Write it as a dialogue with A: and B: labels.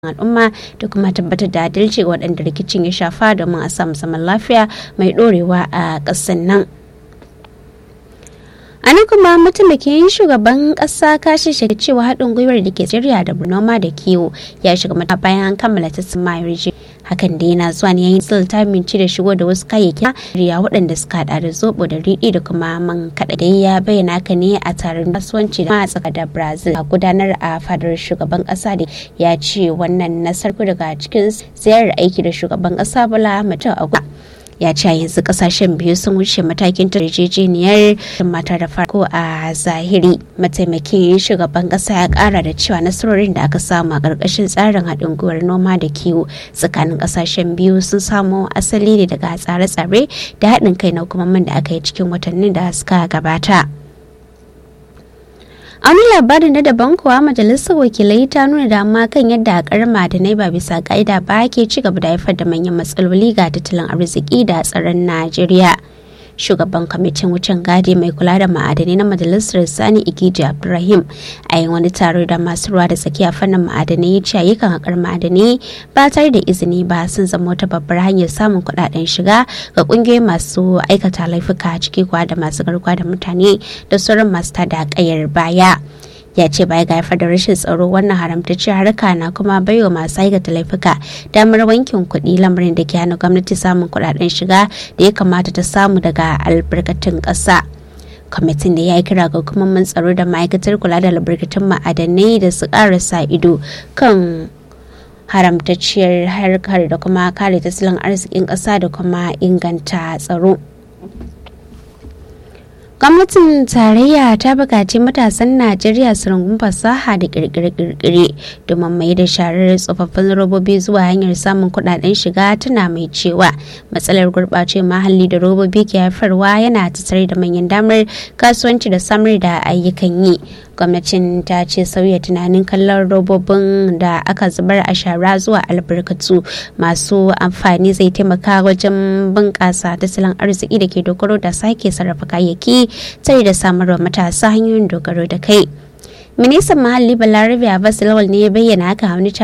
A: al'umma da kuma tabbatar da adalci ga waɗanda rikicin ya shafa domin a samu zaman lafiya mai ɗorewa a ƙasar nan. a nan kuma mataimakin shugaban kasa kashi shiga cewa haɗin gwiwar da ke tsiriya da noma da kiwo ya shiga mata bayan an kammala ta samayar hakan da yana zuwa ne yayin tsil ta minci da shigo da wasu kayayyaki riya waɗanda suka hada da zobo da riɗi da kuma man kaɗa da ya bayyana haka ne a taron kasuwanci da tsaka da brazil a gudanar a fadar shugaban ƙasa da ya ce wannan nasar daga cikin ziyarar aiki da shugaban ƙasa bala mutum a ya ce yanzu kasashen biyu sun wuce matakin yarjejeniyar mata da farko a zahiri mataimakin shugaban kasa ya kara da cewa nasarorin da aka samu a ƙarƙashin tsarin haɗin gwiwar noma da kiwo tsakanin kasashen biyu sun samo asali ne daga tsare-tsare da haɗin kai na hukumomin da aka yi cikin watannin da suka gabata. a wani labarin na daban kuwa majalisar wakilai ta nuna dama kan yadda akar ma'adanai ba bisa ka'ida ba ke ci gaba da haifar da manyan matsaloli ga tattalin arziki da tsaron najeriya shugaban kwamitin wucin gadi mai kula da ma'adanai na majalisar sani igiji abdulrahim a yin wani taro da masu ruwa da tsakiya fannin ma'adanai ya ce ayyukan haƙar ma'adanai ba tare da izini ba sun zama wata babbar hanyar samun kuɗaɗen shiga ga ƙungiyoyi masu aikata laifuka ciki kuwa da masu garkuwa da mutane da sauran masu tada ƙayar baya ya ce baya ga haifar da rashin tsaro wannan haramtacciyar harka na kuma baiwa masu aikata laifuka damar wankin kuɗi lamarin da ke hana gwamnati samun kuɗaɗen shiga da ya kamata ta samu daga albarkatun ƙasa kwamitin da ya yi kira ga hukumomin tsaro da ma'aikatar kula da albarkatun ma'adanai da su ƙara sa ido kan haramtacciyar harkar da kuma kare tattalin arzikin ƙasa da kuma inganta tsaro. gwamnatin tarayya ta bukaci matasan najeriya su rungun fasaha da kirkire-kirkire domin mai da sharar tsofaffin robobi zuwa hanyar samun kudaden shiga tana mai cewa matsalar gurɓace mahalli da robobi ke haifarwa yana tattare da manyan damar kasuwanci da samar da ayyukan yi gwamnatin ta ce sauya tunanin kallon robobin da aka zubar a shara zuwa albarkatu masu amfani zai taimaka wajen bunƙasa tattalin arziki da ke dogaro da sake sarrafa kayayyaki tare da samarwa matasa hanyoyin dogaro da kai ministan muhalli balarabe abbas lawal ne ya bayyana haka wani